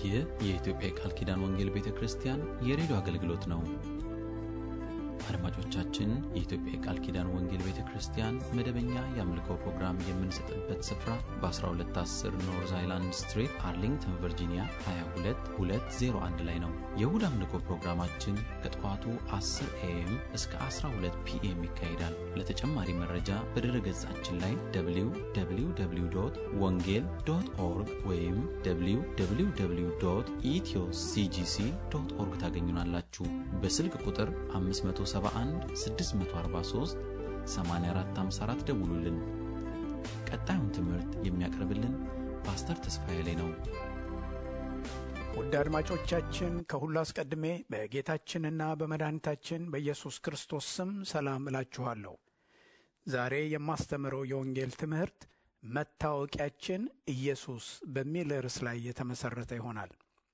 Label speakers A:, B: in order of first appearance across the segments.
A: ይህ የኢትዮጵያ የቃል ኪዳን ወንጌል ቤተ ክርስቲያን የሬዲዮ አገልግሎት ነው። አድማጮቻችን፣ የኢትዮጵያ የቃል ኪዳን ወንጌል ቤተ ክርስቲያን መደበኛ የአምልኮ ፕሮግራም የምንሰጥበት ስፍራ በ1210 ኖርዝ አይላንድ ስትሪት አርሊንግተን ቨርጂኒያ 22201 ላይ ነው። የእሁድ አምልኮ ፕሮግራማችን ከጠዋቱ 10 ኤኤም እስከ 12 ፒኤም ይካሄዳል። ለተጨማሪ መረጃ በድረ ገጻችን ላይ www ወንጌል ዶት ኦርግ ወይም www ኢትዮ ሲጂሲ ዶት ኦርግ ታገኙናላችሁ። በስልክ ቁጥር 571 643 8454 ደውሉልን። ቀጣዩን ትምህርት የሚያቀርብልን ፓስተር ተስፋዬ ላይ ነው።
B: ውድ አድማጮቻችን ከሁሉ አስቀድሜ በጌታችንና በመድኃኒታችን በኢየሱስ ክርስቶስ ስም ሰላም እላችኋለሁ። ዛሬ የማስተምረው የወንጌል ትምህርት መታወቂያችን ኢየሱስ በሚል ርዕስ ላይ የተመሠረተ ይሆናል።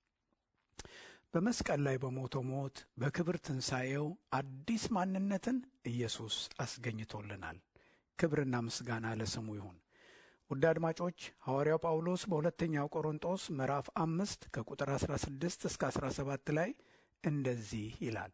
B: በመስቀል ላይ በሞተው ሞት በክብር ትንሣኤው አዲስ ማንነትን ኢየሱስ አስገኝቶልናል። ክብርና ምስጋና ለስሙ ይሁን። ውድ አድማጮች ሐዋርያው ጳውሎስ በሁለተኛው ቆሮንጦስ ምዕራፍ አምስት ከቁጥር 16 እስከ 17 ላይ እንደዚህ ይላል።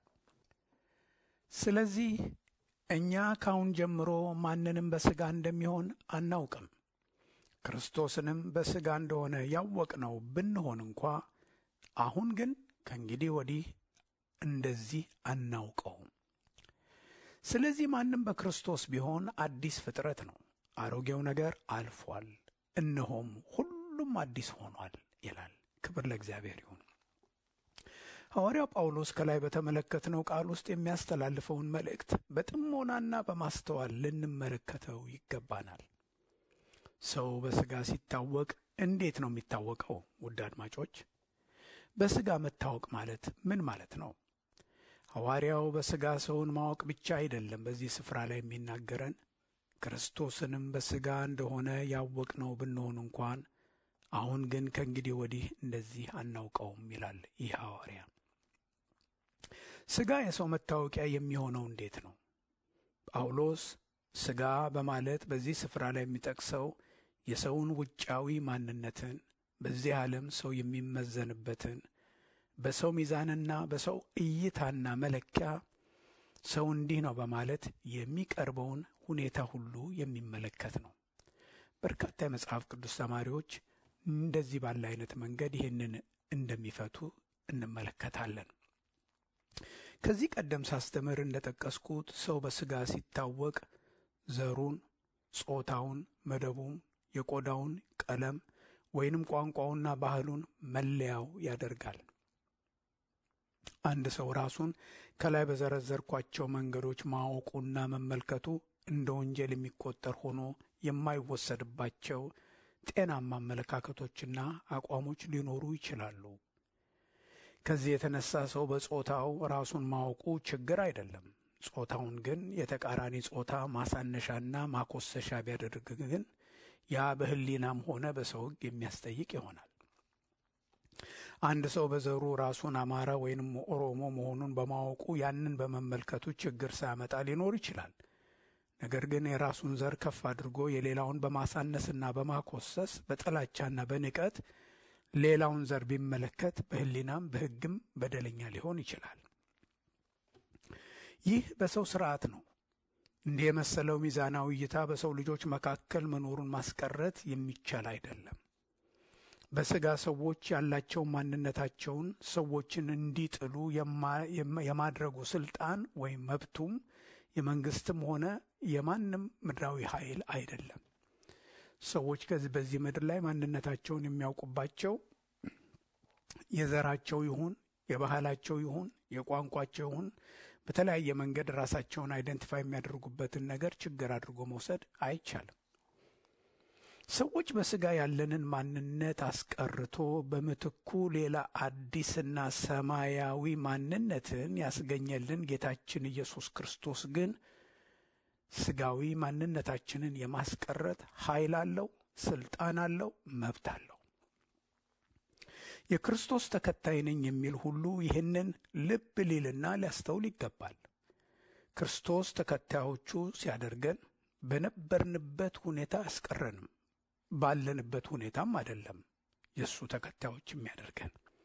B: ስለዚህ እኛ ካሁን ጀምሮ ማንንም በሥጋ እንደሚሆን አናውቅም። ክርስቶስንም በሥጋ እንደሆነ ያወቅነው ብንሆን እንኳ አሁን ግን ከእንግዲህ ወዲህ እንደዚህ አናውቀውም። ስለዚህ ማንም በክርስቶስ ቢሆን አዲስ ፍጥረት ነው፣ አሮጌው ነገር አልፏል፣ እነሆም ሁሉም አዲስ ሆኗል ይላል። ክብር ለእግዚአብሔር ይሁን። ሐዋርያው ጳውሎስ ከላይ በተመለከትነው ቃል ውስጥ የሚያስተላልፈውን መልእክት በጥሞናና በማስተዋል ልንመለከተው ይገባናል። ሰው በሥጋ ሲታወቅ እንዴት ነው የሚታወቀው? ውድ አድማጮች በሥጋ መታወቅ ማለት ምን ማለት ነው? ሐዋርያው በሥጋ ሰውን ማወቅ ብቻ አይደለም በዚህ ስፍራ ላይ የሚናገረን ክርስቶስንም በሥጋ እንደሆነ ያወቅነው ብንሆን እንኳን አሁን ግን ከእንግዲህ ወዲህ እንደዚህ አናውቀውም ይላል ይህ ሐዋርያ። ሥጋ የሰው መታወቂያ የሚሆነው እንዴት ነው? ጳውሎስ ሥጋ በማለት በዚህ ስፍራ ላይ የሚጠቅሰው የሰውን ውጫዊ ማንነትን በዚህ ዓለም ሰው የሚመዘንበትን በሰው ሚዛንና በሰው እይታና መለኪያ ሰው እንዲህ ነው በማለት የሚቀርበውን ሁኔታ ሁሉ የሚመለከት ነው። በርካታ የመጽሐፍ ቅዱስ ተማሪዎች እንደዚህ ባለ አይነት መንገድ ይህንን እንደሚፈቱ እንመለከታለን። ከዚህ ቀደም ሳስተምር እንደጠቀስኩት ሰው በሥጋ ሲታወቅ ዘሩን፣ ጾታውን፣ መደቡን፣ የቆዳውን ቀለም ወይንም ቋንቋውና ባህሉን መለያው ያደርጋል። አንድ ሰው ራሱን ከላይ በዘረዘርኳቸው መንገዶች ማወቁና መመልከቱ እንደ ወንጀል የሚቆጠር ሆኖ የማይወሰድባቸው ጤናማ አመለካከቶችና አቋሞች ሊኖሩ ይችላሉ። ከዚህ የተነሳ ሰው በጾታው ራሱን ማወቁ ችግር አይደለም። ጾታውን ግን የተቃራኒ ጾታ ማሳነሻና ማኮሰሻ ቢያደርግ ግን ያ በሕሊናም ሆነ በሰው ሕግ የሚያስጠይቅ ይሆናል። አንድ ሰው በዘሩ ራሱን አማራ ወይንም ኦሮሞ መሆኑን በማወቁ ያንን በመመልከቱ ችግር ሳያመጣ ሊኖር ይችላል። ነገር ግን የራሱን ዘር ከፍ አድርጎ የሌላውን በማሳነስና በማኮሰስ በጥላቻና በንቀት ሌላውን ዘር ቢመለከት በሕሊናም በሕግም በደለኛ ሊሆን ይችላል። ይህ በሰው ስርዓት ነው። እንዲህ የመሰለው ሚዛናዊ እይታ በሰው ልጆች መካከል መኖሩን ማስቀረት የሚቻል አይደለም። በሥጋ ሰዎች ያላቸው ማንነታቸውን ሰዎችን እንዲጥሉ የማድረጉ ስልጣን ወይም መብቱም የመንግስትም ሆነ የማንም ምድራዊ ኃይል አይደለም። ሰዎች ከዚህ በዚህ ምድር ላይ ማንነታቸውን የሚያውቁባቸው የዘራቸው ይሁን የባህላቸው ይሁን የቋንቋቸው ይሁን በተለያየ መንገድ ራሳቸውን አይደንቲፋይ የሚያደርጉበትን ነገር ችግር አድርጎ መውሰድ አይቻልም። ሰዎች በሥጋ ያለንን ማንነት አስቀርቶ በምትኩ ሌላ አዲስና ሰማያዊ ማንነትን ያስገኘልን ጌታችን ኢየሱስ ክርስቶስ ግን ሥጋዊ ማንነታችንን የማስቀረት ኃይል አለው፣ ስልጣን አለው፣ መብት አለው። የክርስቶስ ተከታይ ነኝ የሚል ሁሉ ይህንን ልብ ሊልና ሊያስተውል ይገባል። ክርስቶስ ተከታዮቹ ሲያደርገን በነበርንበት ሁኔታ አያስቀረንም፣ ባለንበት ሁኔታም አይደለም የእሱ ተከታዮች የሚያደርገን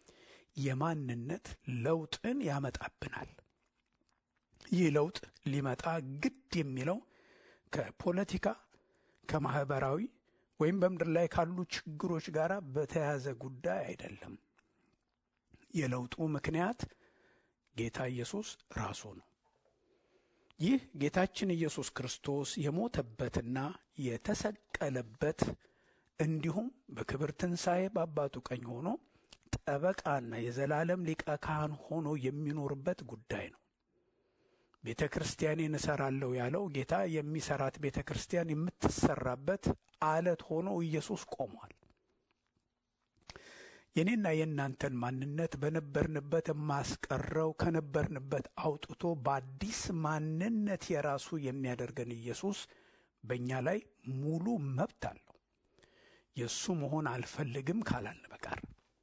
B: የማንነት ለውጥን ያመጣብናል። ይህ ለውጥ ሊመጣ ግድ የሚለው ከፖለቲካ ከማህበራዊ ወይም በምድር ላይ ካሉ ችግሮች ጋር በተያያዘ ጉዳይ አይደለም። የለውጡ ምክንያት ጌታ ኢየሱስ ራሱ ነው። ይህ ጌታችን ኢየሱስ ክርስቶስ የሞተበትና የተሰቀለበት እንዲሁም በክብር ትንሣኤ በአባቱ ቀኝ ሆኖ ጠበቃና የዘላለም ሊቀ ካህን ሆኖ የሚኖርበት ጉዳይ ነው። ቤተ ክርስቲያኔን እሰራለሁ ያለው ጌታ የሚሰራት ቤተ ክርስቲያን የምትሰራበት አለት ሆኖ ኢየሱስ ቆሟል። የኔና የእናንተን ማንነት በነበርንበት የማስቀረው ከነበርንበት አውጥቶ በአዲስ ማንነት የራሱ የሚያደርገን ኢየሱስ በእኛ ላይ ሙሉ መብት አለው። የእሱ መሆን አልፈልግም ካላልን በቀር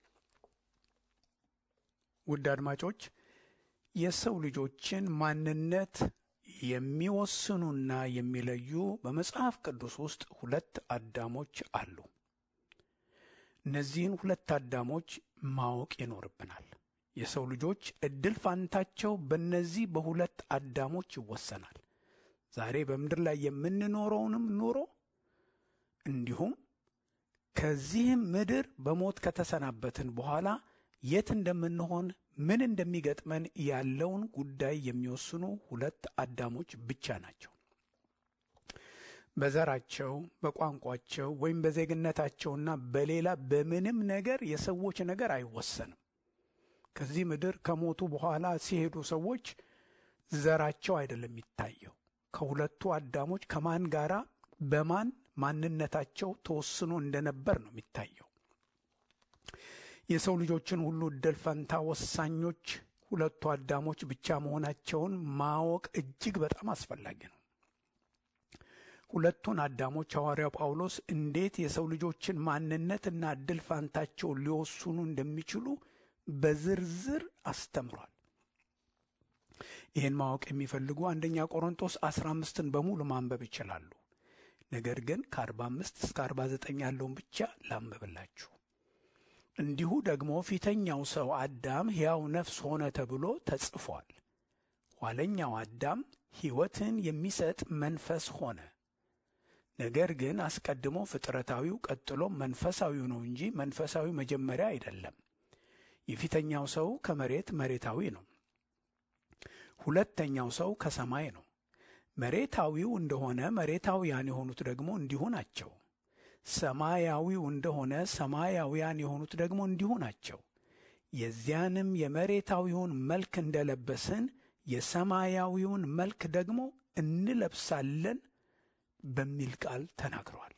B: ውድ አድማጮች የሰው ልጆችን ማንነት የሚወስኑና የሚለዩ በመጽሐፍ ቅዱስ ውስጥ ሁለት አዳሞች አሉ። እነዚህን ሁለት አዳሞች ማወቅ ይኖርብናል። የሰው ልጆች እድል ፋንታቸው በእነዚህ በሁለት አዳሞች ይወሰናል። ዛሬ በምድር ላይ የምንኖረውንም ኑሮ እንዲሁም ከዚህም ምድር በሞት ከተሰናበትን በኋላ የት እንደምንሆን ምን እንደሚገጥመን ያለውን ጉዳይ የሚወስኑ ሁለት አዳሞች ብቻ ናቸው። በዘራቸው፣ በቋንቋቸው ወይም በዜግነታቸውና በሌላ በምንም ነገር የሰዎች ነገር አይወሰንም። ከዚህ ምድር ከሞቱ በኋላ ሲሄዱ ሰዎች ዘራቸው አይደለም የሚታየው። ከሁለቱ አዳሞች ከማን ጋራ በማን ማንነታቸው ተወስኖ እንደነበር ነው የሚታየው። የሰው ልጆችን ሁሉ እድል ፈንታ ወሳኞች ሁለቱ አዳሞች ብቻ መሆናቸውን ማወቅ እጅግ በጣም አስፈላጊ ነው። ሁለቱን አዳሞች ሐዋርያው ጳውሎስ እንዴት የሰው ልጆችን ማንነትና እድል ፋንታቸውን ሊወስኑ እንደሚችሉ በዝርዝር አስተምሯል። ይህን ማወቅ የሚፈልጉ አንደኛ ቆሮንቶስ አስራ አምስትን በሙሉ ማንበብ ይችላሉ። ነገር ግን ከአርባ አምስት እስከ አርባ ዘጠኝ ያለውን ብቻ ላንብብላችሁ። እንዲሁ ደግሞ ፊተኛው ሰው አዳም ሕያው ነፍስ ሆነ ተብሎ ተጽፏል። ኋለኛው አዳም ሕይወትን የሚሰጥ መንፈስ ሆነ። ነገር ግን አስቀድሞ ፍጥረታዊው ቀጥሎ መንፈሳዊው ነው እንጂ መንፈሳዊ መጀመሪያ አይደለም። የፊተኛው ሰው ከመሬት መሬታዊ ነው። ሁለተኛው ሰው ከሰማይ ነው። መሬታዊው እንደሆነ መሬታውያን የሆኑት ደግሞ እንዲሁ ናቸው። ሰማያዊው እንደሆነ ሰማያውያን የሆኑት ደግሞ እንዲሁ ናቸው። የዚያንም የመሬታዊውን መልክ እንደለበስን የሰማያዊውን መልክ ደግሞ እንለብሳለን በሚል ቃል ተናግረዋል።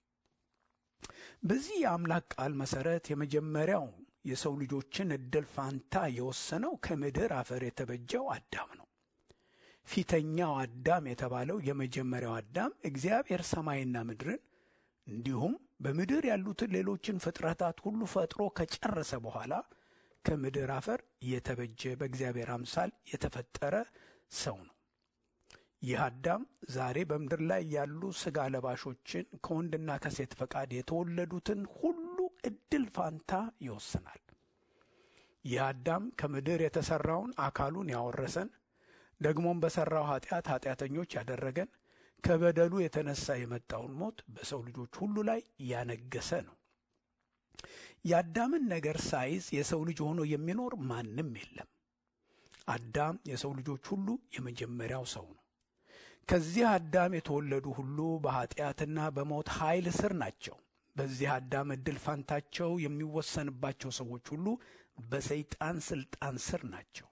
B: በዚህ የአምላክ ቃል መሠረት የመጀመሪያው የሰው ልጆችን ዕድል ፋንታ የወሰነው ከምድር አፈር የተበጀው አዳም ነው። ፊተኛው አዳም የተባለው የመጀመሪያው አዳም እግዚአብሔር ሰማይና ምድርን እንዲሁም በምድር ያሉትን ሌሎችን ፍጥረታት ሁሉ ፈጥሮ ከጨረሰ በኋላ ከምድር አፈር የተበጀ በእግዚአብሔር አምሳል የተፈጠረ ሰው ነው። ይህ አዳም ዛሬ በምድር ላይ ያሉ ሥጋ ለባሾችን ከወንድና ከሴት ፈቃድ የተወለዱትን ሁሉ ዕድል ፋንታ ይወስናል። ይህ አዳም ከምድር የተሠራውን አካሉን ያወረሰን ደግሞም በሠራው ኃጢአት ኃጢአተኞች ያደረገን ከበደሉ የተነሳ የመጣውን ሞት በሰው ልጆች ሁሉ ላይ ያነገሰ ነው። የአዳምን ነገር ሳይዝ የሰው ልጅ ሆኖ የሚኖር ማንም የለም። አዳም የሰው ልጆች ሁሉ የመጀመሪያው ሰው ነው። ከዚህ አዳም የተወለዱ ሁሉ በኃጢአትና በሞት ኃይል ስር ናቸው። በዚህ አዳም ዕድል ፋንታቸው የሚወሰንባቸው ሰዎች ሁሉ በሰይጣን ሥልጣን ስር ናቸው።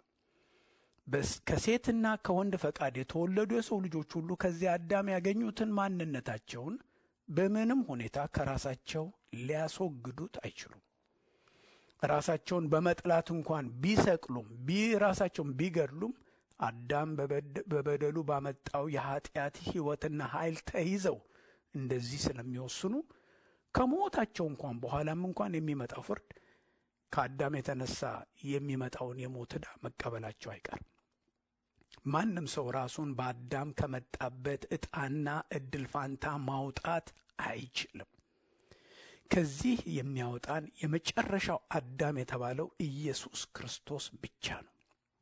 B: ከሴትና ከወንድ ፈቃድ የተወለዱ የሰው ልጆች ሁሉ ከዚህ አዳም ያገኙትን ማንነታቸውን በምንም ሁኔታ ከራሳቸው ሊያስወግዱት አይችሉም። ራሳቸውን በመጥላት እንኳን ቢሰቅሉም ራሳቸውን ቢገድሉም አዳም በበደሉ ባመጣው የኃጢአት ሕይወትና ኃይል ተይዘው እንደዚህ ስለሚወስኑ ከሞታቸው እንኳን በኋላም እንኳን የሚመጣው ፍርድ ከአዳም የተነሳ የሚመጣውን የሞት ዕዳ መቀበላቸው አይቀርም። ማንም ሰው ራሱን በአዳም ከመጣበት ዕጣና ዕድል ፋንታ ማውጣት አይችልም። ከዚህ የሚያወጣን የመጨረሻው አዳም የተባለው ኢየሱስ ክርስቶስ ብቻ ነው።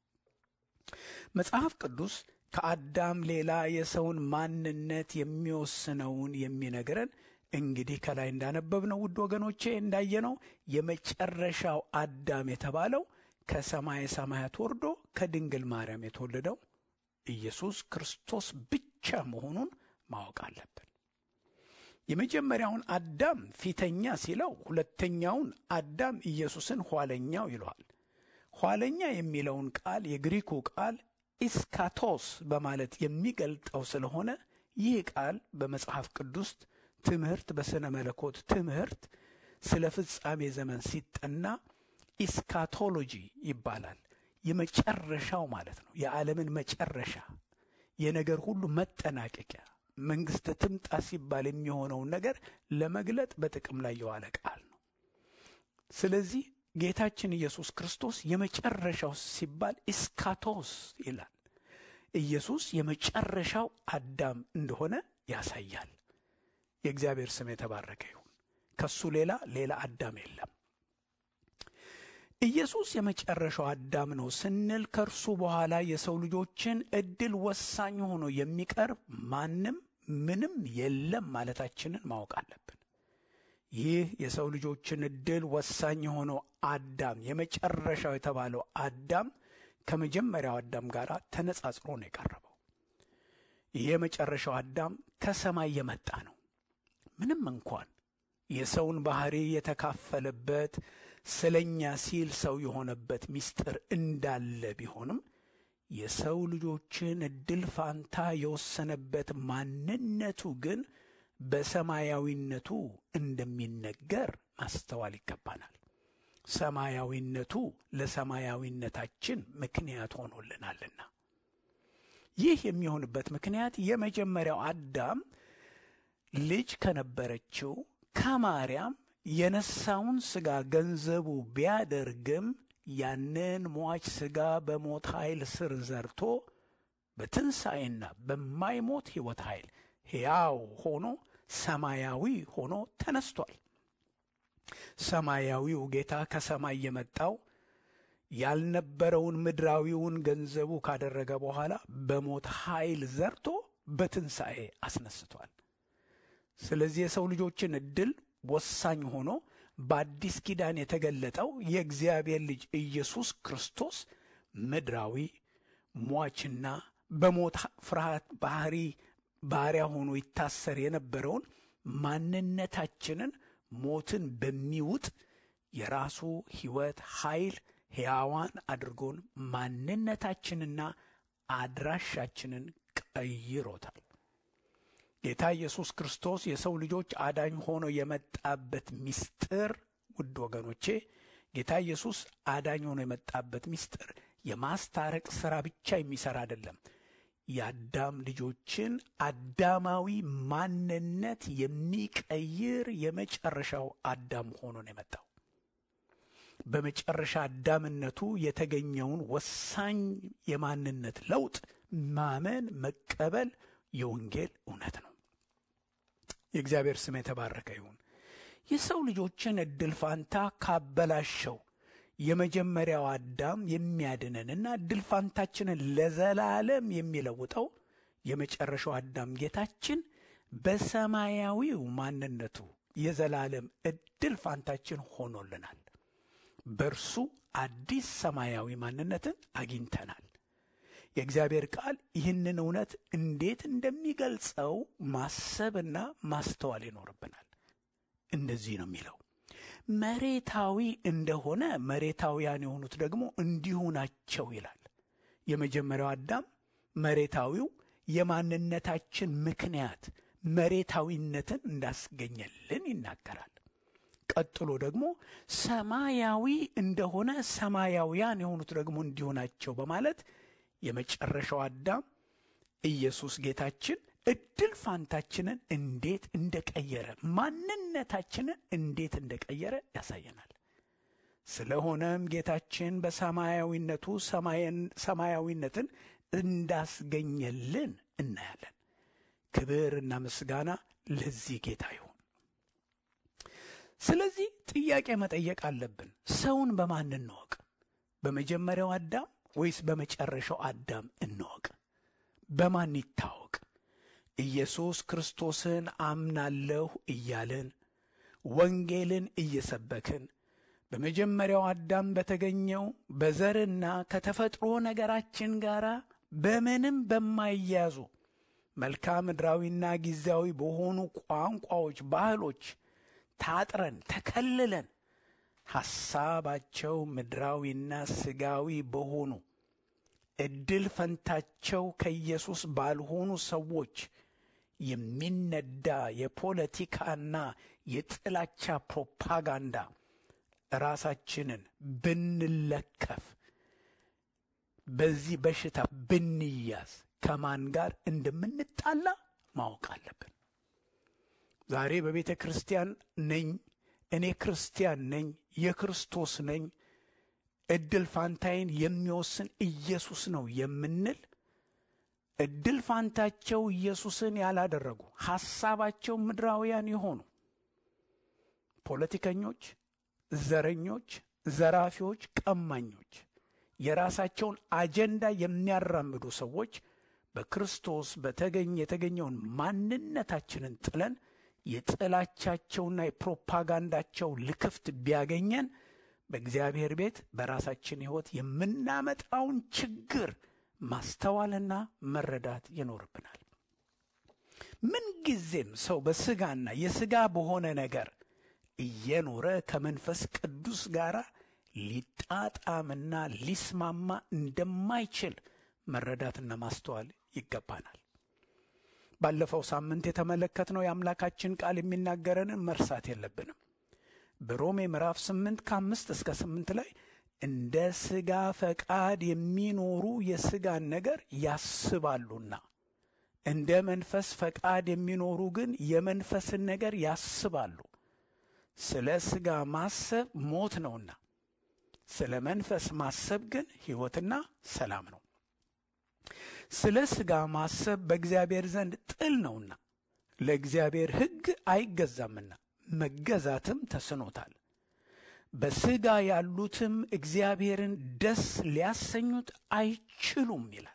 B: መጽሐፍ ቅዱስ ከአዳም ሌላ የሰውን ማንነት የሚወስነውን የሚነግረን እንግዲህ ከላይ እንዳነበብነው ውድ ወገኖቼ እንዳየነው የመጨረሻው አዳም የተባለው ከሰማየ ሰማያት ወርዶ ከድንግል ማርያም የተወለደው ኢየሱስ ክርስቶስ ብቻ መሆኑን ማወቅ አለብን። የመጀመሪያውን አዳም ፊተኛ ሲለው፣ ሁለተኛውን አዳም ኢየሱስን ኋለኛው ይለዋል። ኋለኛ የሚለውን ቃል የግሪኩ ቃል ኢስካቶስ በማለት የሚገልጠው ስለሆነ ይህ ቃል በመጽሐፍ ቅዱስ ትምህርት በሥነ መለኮት ትምህርት ስለ ፍጻሜ ዘመን ሲጠና ኢስካቶሎጂ ይባላል። የመጨረሻው ማለት ነው። የዓለምን መጨረሻ፣ የነገር ሁሉ መጠናቀቂያ፣ መንግሥት ትምጣ ሲባል የሚሆነውን ነገር ለመግለጥ በጥቅም ላይ የዋለ ቃል ነው። ስለዚህ ጌታችን ኢየሱስ ክርስቶስ የመጨረሻው ሲባል ኢስካቶስ ይላል። ኢየሱስ የመጨረሻው አዳም እንደሆነ ያሳያል። የእግዚአብሔር ስም የተባረከ ይሁን። ከሱ ሌላ ሌላ አዳም የለም። ኢየሱስ የመጨረሻው አዳም ነው ስንል ከእርሱ በኋላ የሰው ልጆችን ዕድል ወሳኝ ሆኖ የሚቀርብ ማንም ምንም የለም ማለታችንን ማወቅ አለብን። ይህ የሰው ልጆችን ዕድል ወሳኝ የሆነው አዳም የመጨረሻው የተባለው አዳም ከመጀመሪያው አዳም ጋር ተነጻጽሮ ነው የቀረበው። ይህ የመጨረሻው አዳም ከሰማይ የመጣ ነው። ምንም እንኳን የሰውን ባህሪ የተካፈለበት ስለኛ ሲል ሰው የሆነበት ምስጢር እንዳለ ቢሆንም የሰው ልጆችን ዕድል ፋንታ የወሰነበት ማንነቱ ግን በሰማያዊነቱ እንደሚነገር ማስተዋል ይገባናል። ሰማያዊነቱ ለሰማያዊነታችን ምክንያት ሆኖልናልና ይህ የሚሆንበት ምክንያት የመጀመሪያው አዳም ልጅ ከነበረችው ከማርያም የነሳውን ሥጋ ገንዘቡ ቢያደርግም ያንን ሟች ሥጋ በሞት ኃይል ስር ዘርቶ በትንሣኤና በማይሞት ሕይወት ኃይል ሕያው ሆኖ ሰማያዊ ሆኖ ተነስቷል። ሰማያዊው ጌታ ከሰማይ የመጣው ያልነበረውን ምድራዊውን ገንዘቡ ካደረገ በኋላ በሞት ኃይል ዘርቶ በትንሣኤ አስነስቷል። ስለዚህ የሰው ልጆችን ዕድል ወሳኝ ሆኖ በአዲስ ኪዳን የተገለጠው የእግዚአብሔር ልጅ ኢየሱስ ክርስቶስ ምድራዊ ሟችና በሞት ፍርሃት ባህሪ ባሪያ ሆኖ ይታሰር የነበረውን ማንነታችንን ሞትን በሚውጥ የራሱ ሕይወት ኃይል ሕያዋን አድርጎን ማንነታችንና አድራሻችንን ቀይሮታል። ጌታ ኢየሱስ ክርስቶስ የሰው ልጆች አዳኝ ሆኖ የመጣበት ምስጢር ውድ ወገኖቼ፣ ጌታ ኢየሱስ አዳኝ ሆኖ የመጣበት ምስጢር የማስታረቅ ሥራ ብቻ የሚሠራ አይደለም። የአዳም ልጆችን አዳማዊ ማንነት የሚቀይር የመጨረሻው አዳም ሆኖ ነው የመጣው። በመጨረሻ አዳምነቱ የተገኘውን ወሳኝ የማንነት ለውጥ ማመን መቀበል የወንጌል እውነት ነው። የእግዚአብሔር ስም የተባረከ ይሁን። የሰው ልጆችን ዕድል ፋንታ ካበላሸው የመጀመሪያው አዳም የሚያድነንና ዕድል ፋንታችንን ለዘላለም የሚለውጠው የመጨረሻው አዳም ጌታችን በሰማያዊው ማንነቱ የዘላለም ዕድል ፋንታችን ሆኖልናል። በእርሱ አዲስ ሰማያዊ ማንነትን አግኝተናል። የእግዚአብሔር ቃል ይህንን እውነት እንዴት እንደሚገልጸው ማሰብና ማስተዋል ይኖርብናል። እንደዚህ ነው የሚለው መሬታዊ እንደሆነ መሬታውያን የሆኑት ደግሞ እንዲሁ ናቸው ይላል። የመጀመሪያው አዳም መሬታዊው የማንነታችን ምክንያት መሬታዊነትን እንዳስገኘልን ይናገራል። ቀጥሎ ደግሞ ሰማያዊ እንደሆነ ሰማያውያን የሆኑት ደግሞ እንዲሁ ናቸው በማለት የመጨረሻው አዳም ኢየሱስ ጌታችን ዕድል ፋንታችንን እንዴት እንደቀየረ ማንነታችንን እንዴት እንደቀየረ ያሳየናል። ስለሆነም ጌታችን በሰማያዊነቱ ሰማያዊነትን እንዳስገኘልን እናያለን። ክብርና ምስጋና ለዚህ ጌታ ይሁን። ስለዚህ ጥያቄ መጠየቅ አለብን። ሰውን በማን እንወቅ? በመጀመሪያው አዳም ወይስ በመጨረሻው አዳም እንወቅ? በማን ይታወቅ? ኢየሱስ ክርስቶስን አምናለሁ እያልን ወንጌልን እየሰበክን በመጀመሪያው አዳም በተገኘው በዘርና ከተፈጥሮ ነገራችን ጋር በምንም በማይያዙ መልክዓ ምድራዊና ጊዜያዊ በሆኑ ቋንቋዎች፣ ባህሎች ታጥረን ተከልለን ሐሳባቸው ምድራዊና ስጋዊ በሆኑ ዕድል ፈንታቸው ከኢየሱስ ባልሆኑ ሰዎች የሚነዳ የፖለቲካና የጥላቻ ፕሮፓጋንዳ ራሳችንን ብንለከፍ በዚህ በሽታ ብንያዝ ከማን ጋር እንደምንጣላ ማወቅ አለብን። ዛሬ በቤተ ክርስቲያን ነኝ፣ እኔ ክርስቲያን ነኝ፣ የክርስቶስ ነኝ፣ ዕድል ፋንታዬን የሚወስን ኢየሱስ ነው የምንል ዕድል ፋንታቸው ኢየሱስን ያላደረጉ ሐሳባቸው ምድራውያን የሆኑ ፖለቲከኞች፣ ዘረኞች፣ ዘራፊዎች፣ ቀማኞች የራሳቸውን አጀንዳ የሚያራምዱ ሰዎች በክርስቶስ በተገኘ የተገኘውን ማንነታችንን ጥለን የጥላቻቸውና የፕሮፓጋንዳቸው ልክፍት ቢያገኘን በእግዚአብሔር ቤት በራሳችን ሕይወት የምናመጣውን ችግር ማስተዋልና መረዳት ይኖርብናል። ምንጊዜም ሰው በሥጋና የሥጋ በሆነ ነገር እየኖረ ከመንፈስ ቅዱስ ጋር ሊጣጣምና ሊስማማ እንደማይችል መረዳትና ማስተዋል ይገባናል። ባለፈው ሳምንት የተመለከትነው የአምላካችን ቃል የሚናገረንን መርሳት የለብንም። በሮሜ ምዕራፍ ስምንት ከአምስት እስከ ስምንት ላይ እንደ ሥጋ ፈቃድ የሚኖሩ የሥጋን ነገር ያስባሉና እንደ መንፈስ ፈቃድ የሚኖሩ ግን የመንፈስን ነገር ያስባሉ። ስለ ሥጋ ማሰብ ሞት ነውና ስለ መንፈስ ማሰብ ግን ሕይወትና ሰላም ነው። ስለ ሥጋ ማሰብ በእግዚአብሔር ዘንድ ጥል ነውና ለእግዚአብሔር ሕግ አይገዛምና መገዛትም ተስኖታል። በሥጋ ያሉትም እግዚአብሔርን ደስ ሊያሰኙት አይችሉም ይላል።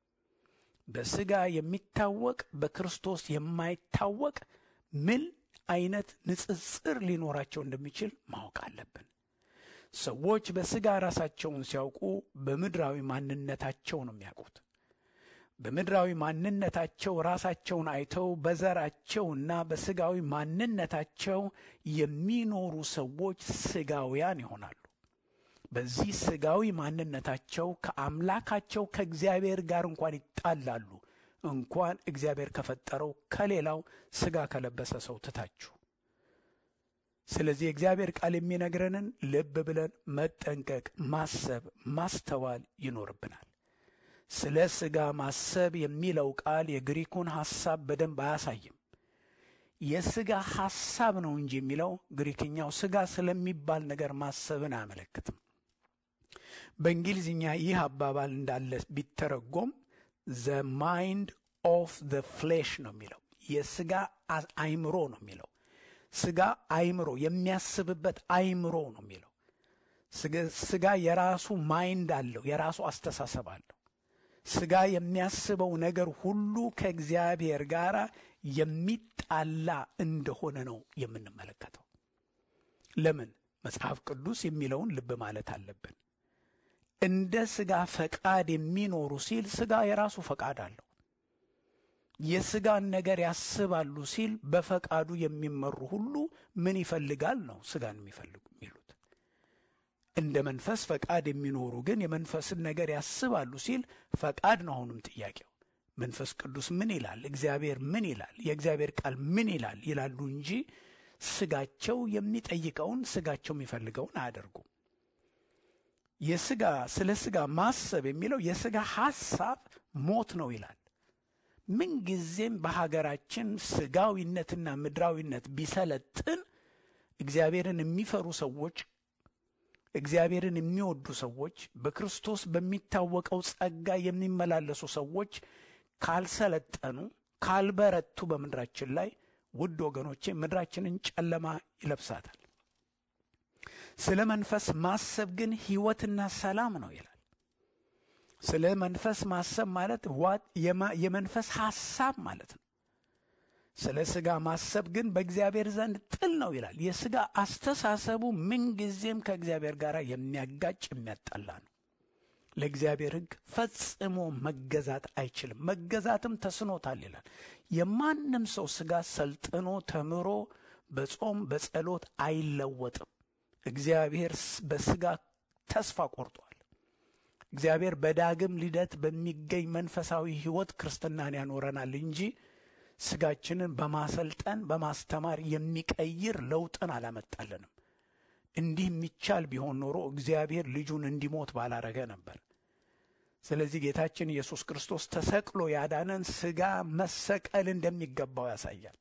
B: በሥጋ የሚታወቅ በክርስቶስ የማይታወቅ ምን አይነት ንጽጽር ሊኖራቸው እንደሚችል ማወቅ አለብን። ሰዎች በሥጋ ራሳቸውን ሲያውቁ በምድራዊ ማንነታቸው ነው የሚያውቁት። በምድራዊ ማንነታቸው ራሳቸውን አይተው በዘራቸውና በሥጋዊ ማንነታቸው የሚኖሩ ሰዎች ሥጋውያን ይሆናሉ። በዚህ ሥጋዊ ማንነታቸው ከአምላካቸው ከእግዚአብሔር ጋር እንኳን ይጣላሉ። እንኳን እግዚአብሔር ከፈጠረው ከሌላው ሥጋ ከለበሰ ሰው ትታችሁ። ስለዚህ የእግዚአብሔር ቃል የሚነግረንን ልብ ብለን መጠንቀቅ፣ ማሰብ፣ ማስተዋል ይኖርብናል። ስለ ሥጋ ማሰብ የሚለው ቃል የግሪኩን ሐሳብ በደንብ አያሳይም። የሥጋ ሐሳብ ነው እንጂ የሚለው ግሪክኛው ሥጋ ስለሚባል ነገር ማሰብን አያመለክትም። በእንግሊዝኛ ይህ አባባል እንዳለ ቢተረጎም ዘ ማይንድ ኦፍ ዘ ፍሌሽ ነው የሚለው የሥጋ አይምሮ ነው የሚለው ሥጋ አይምሮ የሚያስብበት አይምሮ ነው የሚለው ሥጋ የራሱ ማይንድ አለው፣ የራሱ አስተሳሰብ አለው። ሥጋ የሚያስበው ነገር ሁሉ ከእግዚአብሔር ጋር የሚጣላ እንደሆነ ነው የምንመለከተው። ለምን? መጽሐፍ ቅዱስ የሚለውን ልብ ማለት አለብን። እንደ ሥጋ ፈቃድ የሚኖሩ ሲል ሥጋ የራሱ ፈቃድ አለው። የሥጋን ነገር ያስባሉ ሲል በፈቃዱ የሚመሩ ሁሉ ምን ይፈልጋል ነው ሥጋን የሚፈልጉ የሚሉት። እንደ መንፈስ ፈቃድ የሚኖሩ ግን የመንፈስን ነገር ያስባሉ ሲል ፈቃድ ነው። አሁንም ጥያቄው መንፈስ ቅዱስ ምን ይላል፣ እግዚአብሔር ምን ይላል፣ የእግዚአብሔር ቃል ምን ይላል ይላሉ እንጂ ሥጋቸው የሚጠይቀውን ሥጋቸው የሚፈልገውን አያደርጉም። የሥጋ ስለ ሥጋ ማሰብ የሚለው የሥጋ ሐሳብ ሞት ነው ይላል። ምንጊዜም በሀገራችን ሥጋዊነትና ምድራዊነት ቢሰለጥን እግዚአብሔርን የሚፈሩ ሰዎች እግዚአብሔርን የሚወዱ ሰዎች በክርስቶስ በሚታወቀው ጸጋ የሚመላለሱ ሰዎች ካልሰለጠኑ ካልበረቱ በምድራችን ላይ ውድ ወገኖቼ ምድራችንን ጨለማ ይለብሳታል። ስለ መንፈስ ማሰብ ግን ሕይወትና ሰላም ነው ይላል። ስለ መንፈስ ማሰብ ማለት የመንፈስ ሐሳብ ማለት ነው። ስለ ሥጋ ማሰብ ግን በእግዚአብሔር ዘንድ ጥል ነው ይላል። የሥጋ አስተሳሰቡ ምንጊዜም ከእግዚአብሔር ጋር የሚያጋጭ የሚያጣላ ነው። ለእግዚአብሔር ሕግ ፈጽሞ መገዛት አይችልም፣ መገዛትም ተስኖታል ይላል። የማንም ሰው ሥጋ ሰልጥኖ ተምሮ በጾም በጸሎት አይለወጥም። እግዚአብሔር በሥጋ ተስፋ ቆርጧል። እግዚአብሔር በዳግም ልደት በሚገኝ መንፈሳዊ ሕይወት ክርስትናን ያኖረናል እንጂ ሥጋችንን በማሰልጠን በማስተማር የሚቀይር ለውጥን አላመጣልንም። እንዲህ የሚቻል ቢሆን ኖሮ እግዚአብሔር ልጁን እንዲሞት ባላረገ ነበር። ስለዚህ ጌታችን ኢየሱስ ክርስቶስ ተሰቅሎ ያዳነን ሥጋ መሰቀል እንደሚገባው ያሳያል።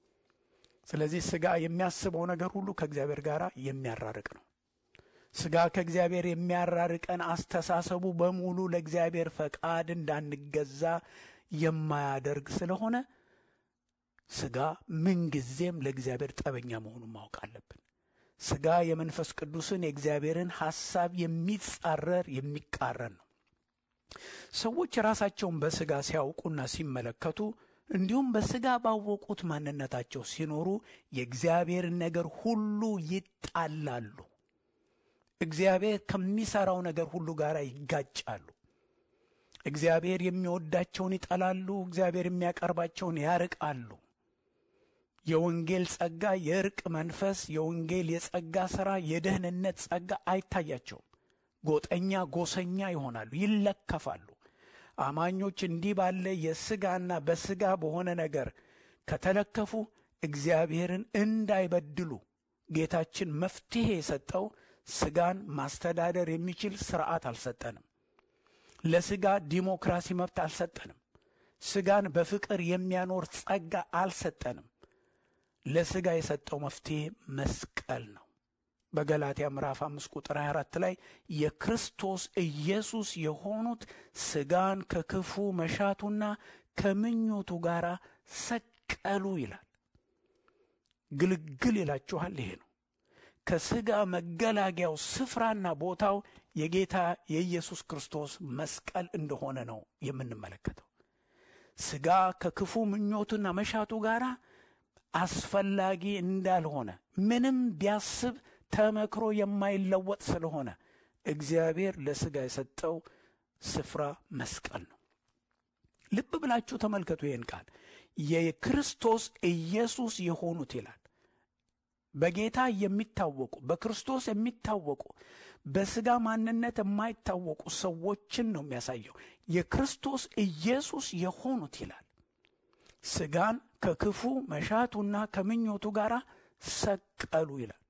B: ስለዚህ ሥጋ የሚያስበው ነገር ሁሉ ከእግዚአብሔር ጋር የሚያራርቅ ነው። ሥጋ ከእግዚአብሔር የሚያራርቀን አስተሳሰቡ በሙሉ ለእግዚአብሔር ፈቃድ እንዳንገዛ የማያደርግ ስለሆነ ሥጋ ምንጊዜም ለእግዚአብሔር ጠበኛ መሆኑን ማወቅ አለብን። ሥጋ የመንፈስ ቅዱስን የእግዚአብሔርን ሐሳብ የሚጻረር የሚቃረን ነው። ሰዎች ራሳቸውን በሥጋ ሲያውቁና ሲመለከቱ እንዲሁም በሥጋ ባወቁት ማንነታቸው ሲኖሩ የእግዚአብሔርን ነገር ሁሉ ይጣላሉ። እግዚአብሔር ከሚሠራው ነገር ሁሉ ጋር ይጋጫሉ። እግዚአብሔር የሚወዳቸውን ይጠላሉ። እግዚአብሔር የሚያቀርባቸውን ያርቃሉ። የወንጌል ጸጋ፣ የእርቅ መንፈስ፣ የወንጌል የጸጋ ሥራ፣ የደህንነት ጸጋ አይታያቸውም። ጎጠኛ ጎሰኛ ይሆናሉ፣ ይለከፋሉ። አማኞች እንዲህ ባለ የሥጋና በሥጋ በሆነ ነገር ከተለከፉ እግዚአብሔርን እንዳይበድሉ ጌታችን መፍትሔ የሰጠው ሥጋን ማስተዳደር የሚችል ሥርዓት አልሰጠንም። ለሥጋ ዲሞክራሲ መብት አልሰጠንም። ሥጋን በፍቅር የሚያኖር ጸጋ አልሰጠንም። ለሥጋ የሰጠው መፍትሔ መስቀል ነው። በገላትያ ምዕራፍ አምስት ቁጥር 24 ላይ የክርስቶስ ኢየሱስ የሆኑት ሥጋን ከክፉ መሻቱና ከምኞቱ ጋር ሰቀሉ ይላል። ግልግል ይላችኋል። ይሄ ነው ከሥጋ መገላጊያው ስፍራና ቦታው የጌታ የኢየሱስ ክርስቶስ መስቀል እንደሆነ ነው የምንመለከተው። ሥጋ ከክፉ ምኞቱና መሻቱ ጋር አስፈላጊ እንዳልሆነ ምንም ቢያስብ ተመክሮ የማይለወጥ ስለሆነ እግዚአብሔር ለሥጋ የሰጠው ስፍራ መስቀል ነው። ልብ ብላችሁ ተመልከቱ። ይህን ቃል የክርስቶስ ኢየሱስ የሆኑት ይላል። በጌታ የሚታወቁ በክርስቶስ የሚታወቁ በሥጋ ማንነት የማይታወቁ ሰዎችን ነው የሚያሳየው። የክርስቶስ ኢየሱስ የሆኑት ይላል። ሥጋን ከክፉ መሻቱና ከምኞቱ ጋር ሰቀሉ ይላል።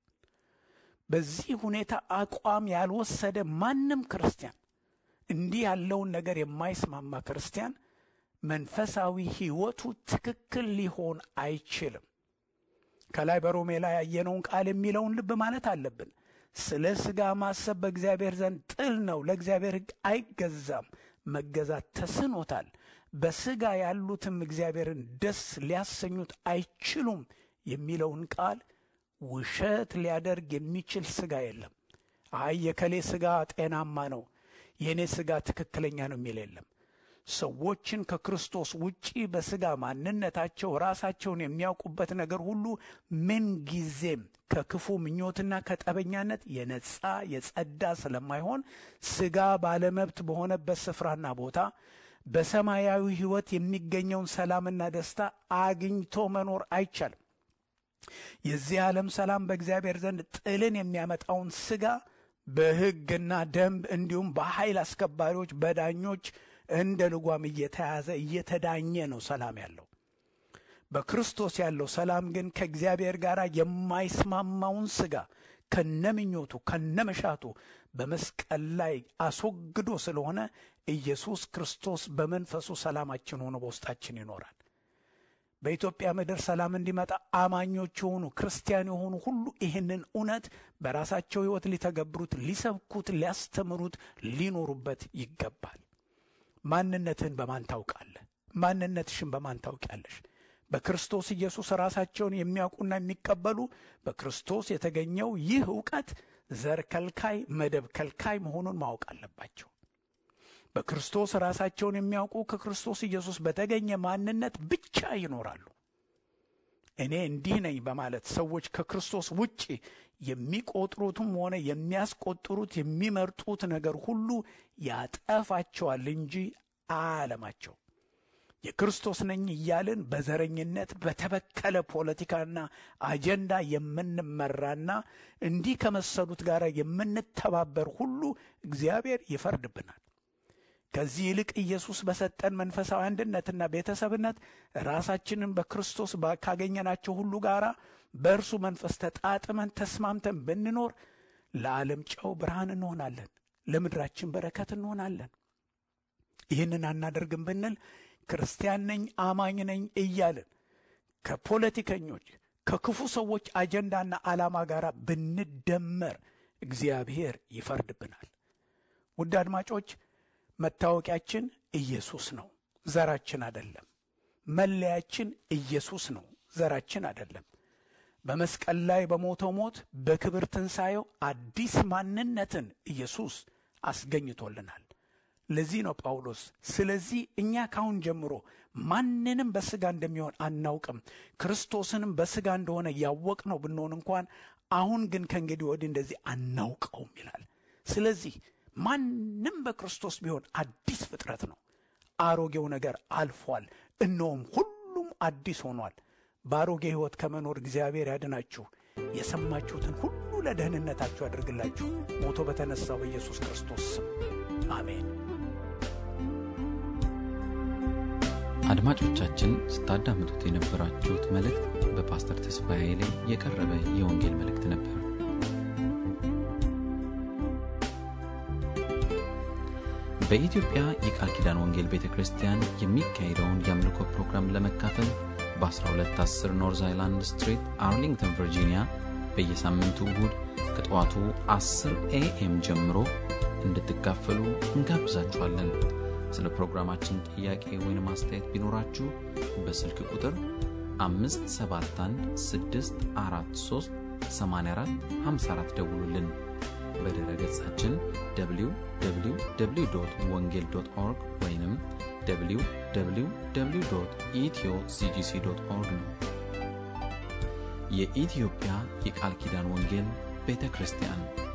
B: በዚህ ሁኔታ አቋም ያልወሰደ ማንም ክርስቲያን እንዲህ ያለውን ነገር የማይስማማ ክርስቲያን መንፈሳዊ ሕይወቱ ትክክል ሊሆን አይችልም። ከላይ በሮሜ ላይ ያየነውን ቃል የሚለውን ልብ ማለት አለብን። ስለ ሥጋ ማሰብ በእግዚአብሔር ዘንድ ጥል ነው፣ ለእግዚአብሔር ሕግ አይገዛም፣ መገዛት ተስኖታል። በሥጋ ያሉትም እግዚአብሔርን ደስ ሊያሰኙት አይችሉም የሚለውን ቃል ውሸት ሊያደርግ የሚችል ሥጋ የለም። አይ የከሌ ሥጋ ጤናማ ነው፣ የእኔ ሥጋ ትክክለኛ ነው የሚል የለም። ሰዎችን ከክርስቶስ ውጪ በሥጋ ማንነታቸው ራሳቸውን የሚያውቁበት ነገር ሁሉ ምን ጊዜም ከክፉ ምኞትና ከጠበኛነት የነጻ የጸዳ ስለማይሆን ሥጋ ባለመብት በሆነበት ስፍራና ቦታ በሰማያዊ ሕይወት የሚገኘውን ሰላምና ደስታ አግኝቶ መኖር አይቻልም። የዚህ ዓለም ሰላም በእግዚአብሔር ዘንድ ጥልን የሚያመጣውን ሥጋ በሕግና ደንብ እንዲሁም በኃይል አስከባሪዎች በዳኞች እንደ ልጓም እየተያዘ እየተዳኘ ነው ሰላም ያለው። በክርስቶስ ያለው ሰላም ግን ከእግዚአብሔር ጋር የማይስማማውን ሥጋ ከነምኞቱ ከነመሻቱ በመስቀል ላይ አስወግዶ ስለሆነ ኢየሱስ ክርስቶስ በመንፈሱ ሰላማችን ሆኖ በውስጣችን ይኖራል። በኢትዮጵያ ምድር ሰላም እንዲመጣ አማኞች የሆኑ ክርስቲያን የሆኑ ሁሉ ይህንን እውነት በራሳቸው ሕይወት ሊተገብሩት፣ ሊሰብኩት፣ ሊያስተምሩት፣ ሊኖሩበት ይገባል። ማንነትህን በማን ታውቃለህ? ማንነትሽን በማን ታውቂያለሽ? በክርስቶስ ኢየሱስ ራሳቸውን የሚያውቁና የሚቀበሉ በክርስቶስ የተገኘው ይህ እውቀት ዘር ከልካይ፣ መደብ ከልካይ መሆኑን ማወቅ አለባቸው። በክርስቶስ ራሳቸውን የሚያውቁ ከክርስቶስ ኢየሱስ በተገኘ ማንነት ብቻ ይኖራሉ። እኔ እንዲህ ነኝ በማለት ሰዎች ከክርስቶስ ውጭ የሚቆጥሩትም ሆነ የሚያስቆጥሩት የሚመርጡት ነገር ሁሉ ያጠፋቸዋል እንጂ አያለማቸው። የክርስቶስ ነኝ እያልን በዘረኝነት በተበከለ ፖለቲካና አጀንዳ የምንመራና እንዲህ ከመሰሉት ጋር የምንተባበር ሁሉ እግዚአብሔር ይፈርድብናል። ከዚህ ይልቅ ኢየሱስ በሰጠን መንፈሳዊ አንድነትና ቤተሰብነት ራሳችንን በክርስቶስ ካገኘናቸው ሁሉ ጋር በእርሱ መንፈስ ተጣጥመን ተስማምተን ብንኖር ለዓለም ጨው ብርሃን እንሆናለን፣ ለምድራችን በረከት እንሆናለን። ይህንን አናደርግም ብንል ክርስቲያን ነኝ አማኝ ነኝ እያልን ከፖለቲከኞች ከክፉ ሰዎች አጀንዳና ዓላማ ጋር ብንደመር እግዚአብሔር ይፈርድብናል። ውድ አድማጮች መታወቂያችን ኢየሱስ ነው፣ ዘራችን አይደለም። መለያችን ኢየሱስ ነው፣ ዘራችን አይደለም። በመስቀል ላይ በሞተው ሞት በክብር ትንሣኤው አዲስ ማንነትን ኢየሱስ አስገኝቶልናል። ለዚህ ነው ጳውሎስ ስለዚህ እኛ ካሁን ጀምሮ ማንንም በሥጋ እንደሚሆን አናውቅም፣ ክርስቶስንም በሥጋ እንደሆነ ያወቅነው ብንሆን እንኳን አሁን ግን ከእንግዲህ ወዲህ እንደዚህ አናውቀውም ይላል። ስለዚህ ማንም በክርስቶስ ቢሆን አዲስ ፍጥረት ነው። አሮጌው ነገር አልፏል፣ እነሆም ሁሉም አዲስ ሆኗል። በአሮጌ ሕይወት ከመኖር እግዚአብሔር ያድናችሁ። የሰማችሁትን ሁሉ ለደህንነታችሁ ያደርግላችሁ። ሞቶ በተነሳው በኢየሱስ ክርስቶስ ስም አሜን።
A: አድማጮቻችን ስታዳምጡት የነበራችሁት መልእክት በፓስተር ተስፋዬ ኃይሌ የቀረበ የወንጌል መልእክት ነበር። በኢትዮጵያ የቃል ኪዳን ወንጌል ቤተ ክርስቲያን የሚካሄደውን የአምልኮ ፕሮግራም ለመካፈል በ1210 ኖርዝ አይላንድ ስትሪት አርሊንግተን ቨርጂኒያ በየሳምንቱ እሁድ ከጠዋቱ 10 ኤኤም ጀምሮ እንድትካፈሉ እንጋብዛችኋለን። ስለ ፕሮግራማችን ጥያቄ ወይም አስተያየት ቢኖራችሁ በስልክ ቁጥር 571 ደውሉልን። በድረ ገጻችን www ወንጌል ኦርግ ወይም www ኢትዮ ሲጂሲ ኦርግ ነው። የኢትዮጵያ የቃል ኪዳን ወንጌል ቤተ ክርስቲያን